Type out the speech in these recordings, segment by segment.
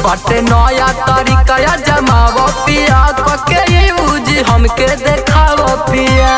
बाटे नया तरीका जमाव पिया कके यूज हमके देखाव पिया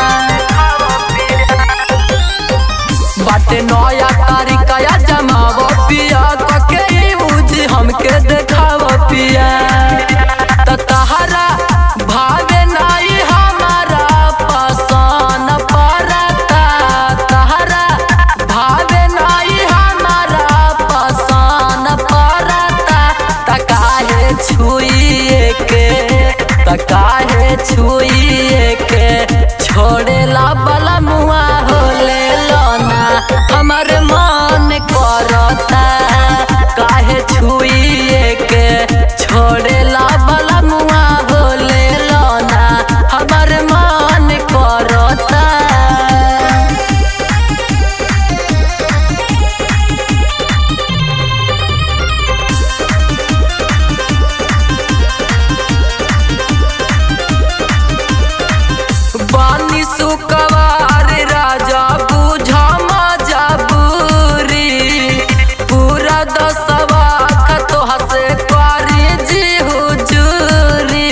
बाटे नया तरीका जमाव पिया कके यूज हमके देखाव पिया त तहरा भावे नाई हमारा पसन परता तहरा भावे नाई हमारा पसन परता त काहे छुइए के त काहे छुइए के छोड़ेला बला मुआ होले लोना हमर मन करता काहे छुइए के छोड़ेला बला मुआ होले लोना हमर मन करता बानी सुकवार राजा बुझा मजबूरी पूरा दसवा खतो हसे क्वारी जी हुजूरी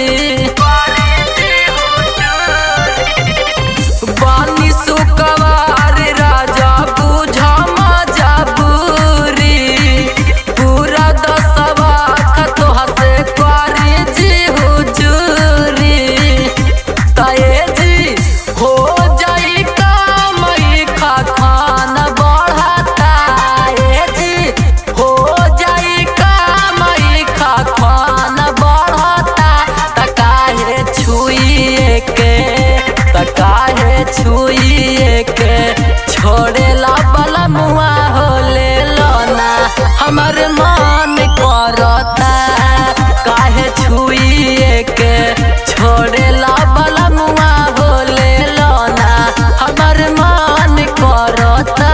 बानी सुकवार राजा बुझा मजबूरी पूरा दसवा खतो हसे क्वारी जी हुजूरी तये जी हो जाई कामई खा खान बढ़ता ए जी हो जाई कामई खा खान बढ़ता त काहे छुइए के त काहे छुइए के छोड़ेला बला मुआ होले लोना हमर मन करता काहे छुइए के छोड़ेला बला मुआ होले लोना हमर मन करता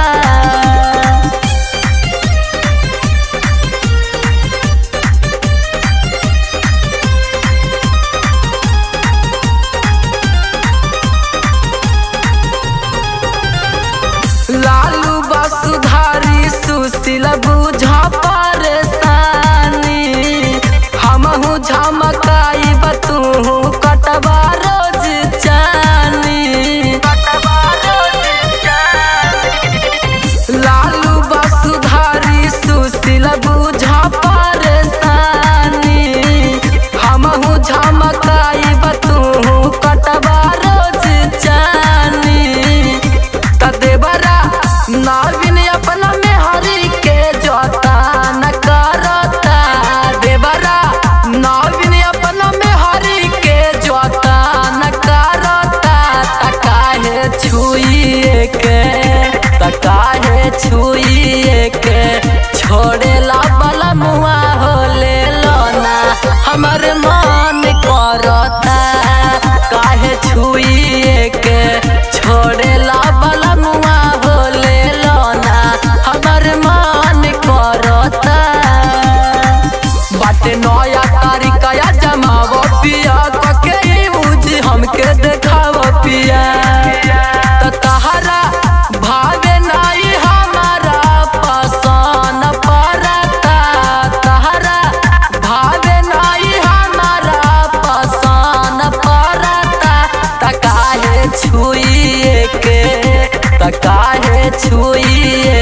लालू बसुधारी सुशील बुझा परेशानी हमहू झमकाई बतू कटवा रोज चानी लालू बसुधारी सुशील बुझा परेशानी हमहू झमकाई बतू कटवा रोज चानी त देवरा नाविन अपना में हरि के जोता न करता देवरा नाविन अपना में हरि के जोता न करता त काहे छुइए के त काहे छुइए के छोड़ेला बला मुआ होले लोना हमर मन करता काहे छुइए के छोड़ेला बला मुआ होले लोना हमर मन करता बाटे नया तरीका जमाव पिया कके यूज हमके देखाव पिया त तहरा भावे नाई हमारा पसन परता तहरा भावे नाई हमारा पसन परता त काहे छुइए के त काहे छुइए